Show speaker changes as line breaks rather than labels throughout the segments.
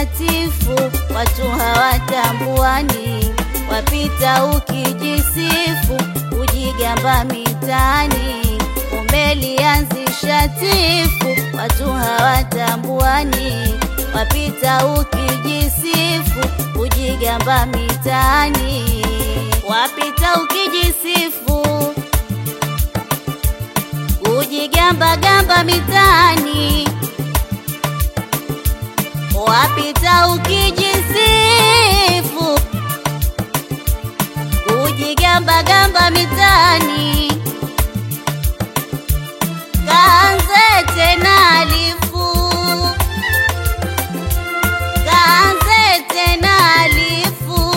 shatifu, watu hawatambuani, wapita ukijisifu, ujigamba mitaani, umelianzisha tifu, watu hawatambuani, wapita ukijisifu, ujigamba mitaani, wapita ukijisifu kujigamba gamba mitaani, wapita ukijisifu, kujigamba gamba mitaani, kaanze tena alifu, kaanze tena alifu,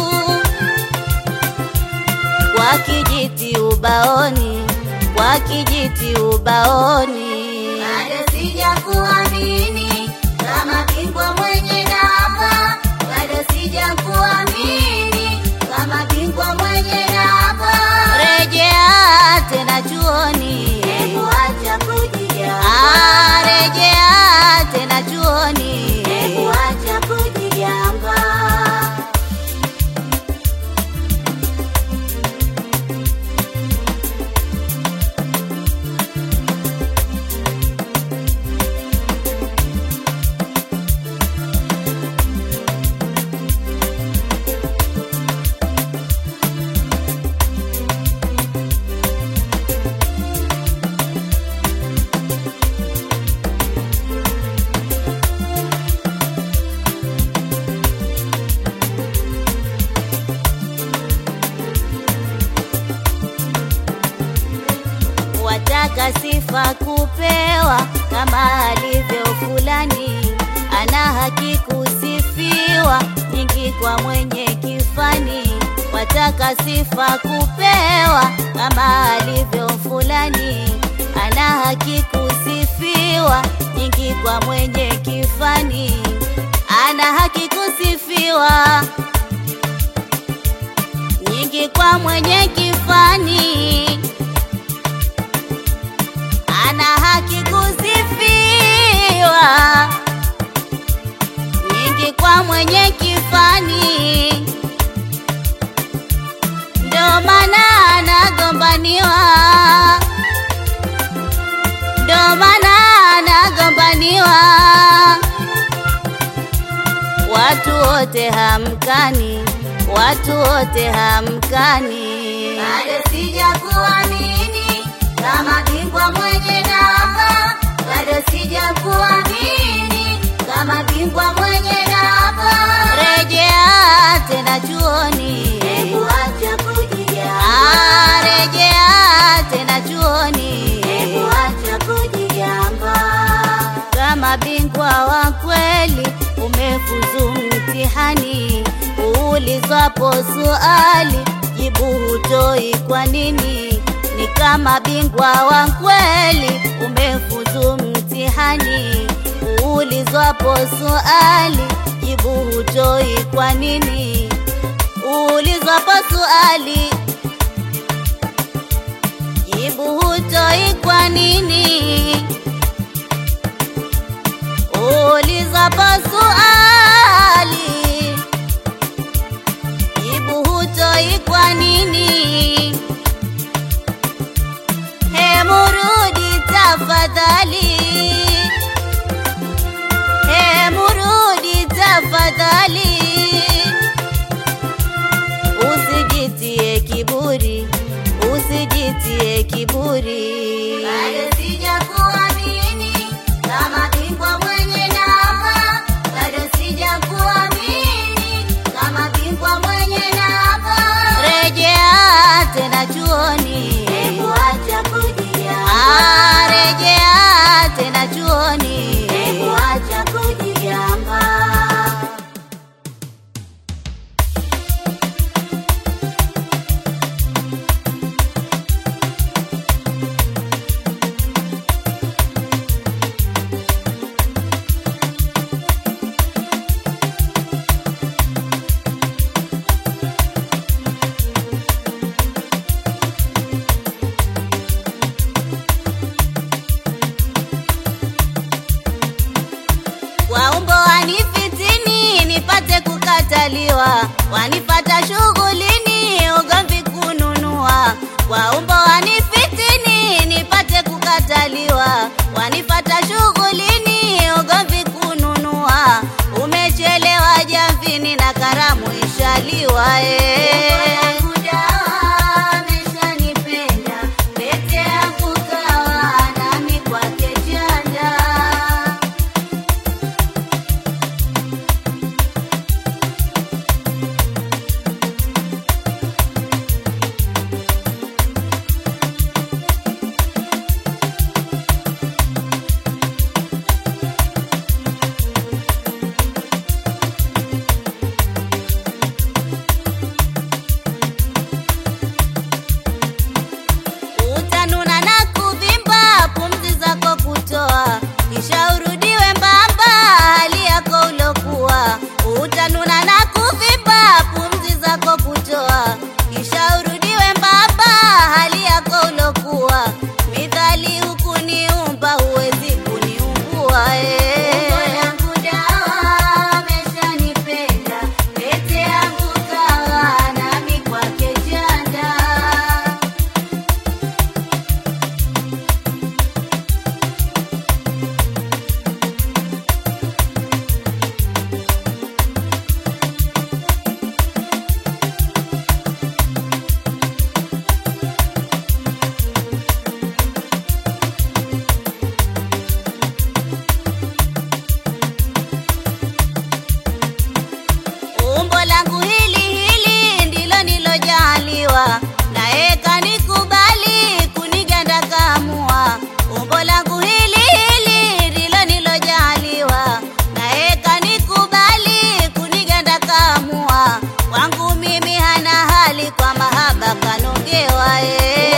kwa kijiti ubaoni kwa kijiti ubaoni.
Bado sijakuamini kama bingwa mwenye namba, bado sijakuamini kama bingwa mwenye namba.
Rejea tena chuoni,
Hebu acha kujigamba,
ah, rejea tena chuoni.
hebu acha kujigamba.
wataka sifa kupewa kama alivyo fulani, ana haki kusifiwa nyingi kwa mwenye kifani. Wataka sifa kupewa kama alivyo fulani, ana haki kusifiwa nyingi kwa mwenye kifani, ana haki kusifiwa nyingi kwa mwenye kifani ana haki kusifiwa nyingi kwa mwenye kifani, ndo maana anagombaniwa, ndo maana anagombaniwa, watu wote hamkani, watu wote hamkani.
Bado sijakuamini kama bingwa mwenye namba, bado sijakuamini kama bingwa mwenye namba.
Rejea tena chuoni,
Hebu acha kujigamba,
ah, rejea tena chuoni.
hebu acha kujigamba.
Kama bingwa wa kweli umefuzu mtihani, uulizwapo swali jibu hutoi kwa nini? Ni kama bingwa wa kweli umefuzu mtihani, uulizwapo swali jibu hutoi kwa nini? Uulizwapo swali jibu hutoi kwa nini? Ulizapo swali jibu hutoi kwa nini? Hemurudi tafadhali, hemurudi tafadhali, usijitie kiburi, usijitie kiburi.
Bado sijakuamini kama bingwa mwenye namba, bado sijakuamini kama bingwa mwenye namba.
Rejea tena chuoni,
Hebu acha kujigamba,
ah, rejea tena chuoni.
hebu acha kujigamba.
wanifata shughulini ugomvi kununua kwa umbo wanifitini nipate kukataliwa wanifata shughulini ugomvi kununua umechelewa jamvini na karamu ishaliwa eh. utanuna na kuvimba pumzi zako kutoa kisha urudiwe mbamba hali yako ulokuwa utanuna na kuvimba pumzi zako kutoa kisha urudiwe mbamba hali yako ulokuwa midhali hukuniumba huwezi kuniumbua eh. umbo langu hili hili ndilo nilojaliwa naye kanikubali kuniganda kamua umbo langu hili hili ndilo nilojaliwa naye kanikubali kuniganda kamua kwangu mimi hana hali kwa mahaba kanongewa eh.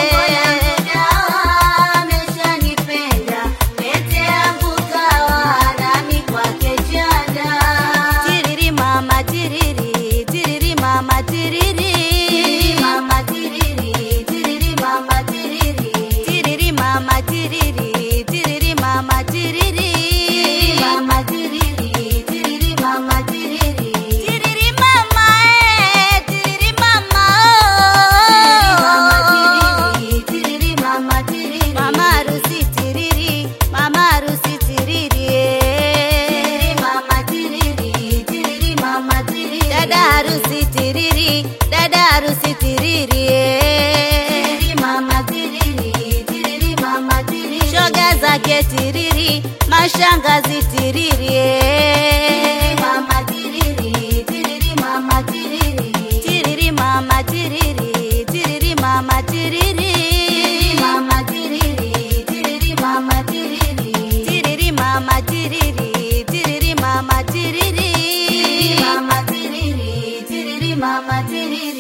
Tiriri mama tiriri, tiriri mama tiriri. Tiriri mama tiriri, tiriri mama tiriri. Tiriri mama tiriri, tiriri mama tiriri. Tiriri mama tiriri, tiriri mama tiriri. Tiriri mama eh, tiriri mama oh. Tiriri mama tiriri. Mama harusi tiriri, mama harusi tiriri eh. mama tiriri, tiriri mama tiriri. Dada harusi tiriri, dada harusi tiriri eh. mama tiriri, tiriri mama tiriri. Shoga zake tiriri, mashangazi tiriri eh. mama tiriri, tiriri mama tiriri. Tiriri mama tiriri, tiriri mama tiriri. mama tiriri, tiriri mama tiriri. Tiriri mama tiriri, tiriri mama tiriri. Mama tiriri, tiriri mama tiriri.